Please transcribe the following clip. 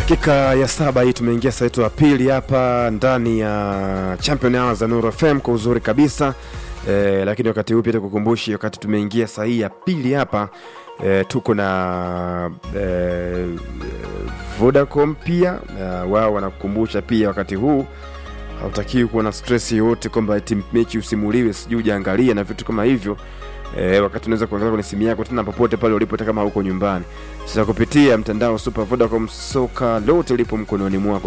Dakika ya saba hii tumeingia saa yetu ya pili hapa ndani ya Champion Hours za Nuru FM kwa uzuri kabisa e, lakini wakati huu pia tukukumbushi, wakati tumeingia saa hii ya pili hapa e, tuko na e, Vodacom pia e, wao wanakukumbusha pia wakati huu hautakiwi kuwa na stress yoyote kwamba eti mechi usimuliwe sijui ujaangalia na vitu kama hivyo e, wakati unaweza kuangalia kwenye simu yako tena popote pale ulipo, hata kama huko nyumbani. Sasa kupitia mtandao Super Vodacom, soka lote lipo mkononi mwako.